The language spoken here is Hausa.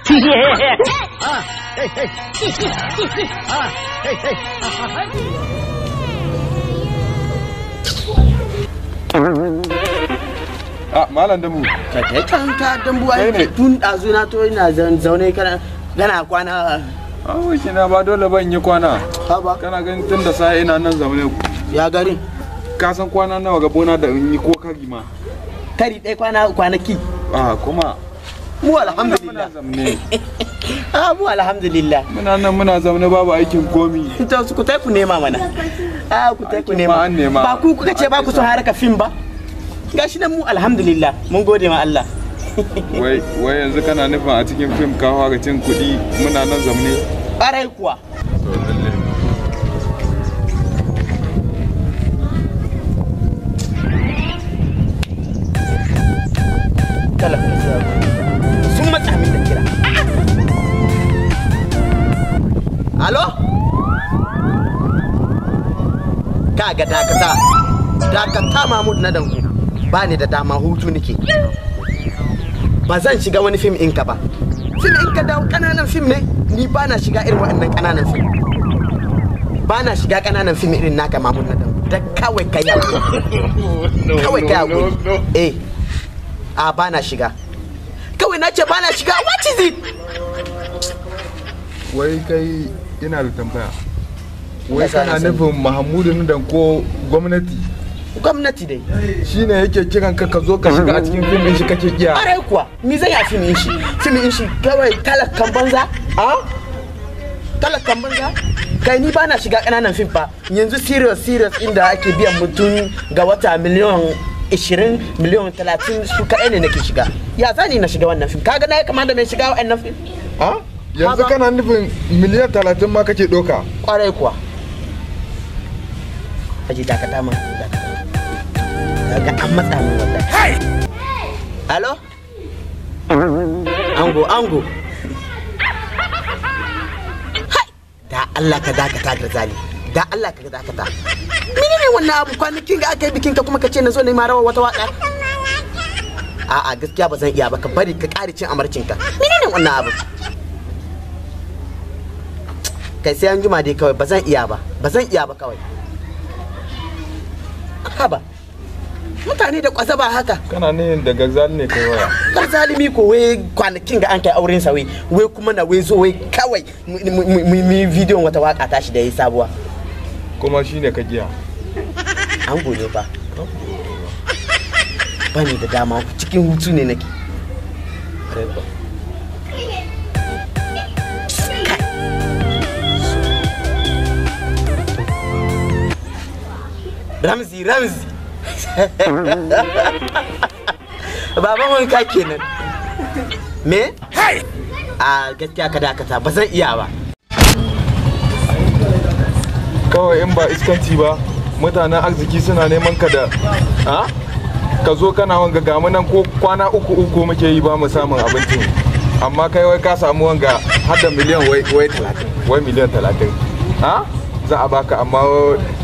a malam dambu ka kai kan ka dambu Kai ne. ai tun dazu na to ina zan- zaune kana kana kwana a wuce na ba dole ban yi kwana ha ba kana ganin tun da sai ina nan zaune ya gari ka san kwana nawa ga bona da in yi ko kari ma kari ɗaya kwana kwanaki a kuma mu muna alhamdulillah zamne ah mu alhamdulillah muna nan muna zamne babu aikin komi to su ku tai ku nema mana ah ku tai ku Aikin nema ma an nema. ba ku kuka ce ba ku son haraka fim ba gashi nan mu alhamdulillah mun gode ma Allah wai wai yanzu kana nufin a cikin fim ka fara cin kuɗi muna nan zamne ƙarai kuwa to lalle talaka sun matsa min da kira alo kaga dakata dakata mahmud na danku ba ni da dama hutu nake ba zan shiga wani fim ɗinka ba fim ɗinka da ƙananan fim ne ni ba na shiga irin waɗannan ƙananan fim ba na shiga ƙananan fim irin naka mahmud na danku da kawai kai kawai kai hakuri eh a ba na shiga kawai na ce ba na shiga what is it wai kai ina da tambaya wai Kasa kana na sani. nufin mahamudu nan ko gwamnati gwamnati dai shine yake kiran ka ka zo ka shiga a cikin fim din shi kake kiya ƙwarai kuwa mi zai ya fim shi fim shi kawai talakan banza a talakan banza kai ni ba na shiga ƙananan fim fa yanzu serious serious inda ake biyan mutum ga wata miliyan 20 miliyan 30 su kaɗai ne nake shiga ya zani na shiga wannan fim kaga na ya kamata mai shiga wannan fim a yanzu Haba. kana nufin miliyan talatin ma kake ɗauka kwarai kuwa aji dakata ma dakata kaga an matsa min wallahi alo ango ango hai da Allah ka dakata ga zali da Allah ka dakata menene wannan abu kwanakin ga aka yi bikin ka kuma ka ce na zo ne ma rawa wata waka a'a gaskiya ba zan iya ba ka bari ka ƙari cin amarcin ka menene wannan abu kai sai an juma dai kawai ba zan iya ba ba zan iya ba kawai haba mutane da kwasa ba haka kana ne da gazal ne kai waya kar zalimi ko wai kwanakin ga an kai auren sa wai wai kuma na wai zo wai kawai mu mu- mu yi bidiyon wata waka tashi da yayi sabuwa kuma shine ka giya an gode ba bani da dama cikin hutu ne nake Kwarai kuwa. Ramzi, Ramzi. Baban wanka kenan. Me? A gaskiya ka dakata ba zan iya ba. kawai in ba iskanci ba mutanen arziki suna neman ka da ha ka zo kana wanga ga mu nan ko kwana uku uku muke yi ba mu samun abincin amma kai wai ka samu wanga har da miliyan wai wai talatin wai miliyan talatin ha za a baka amma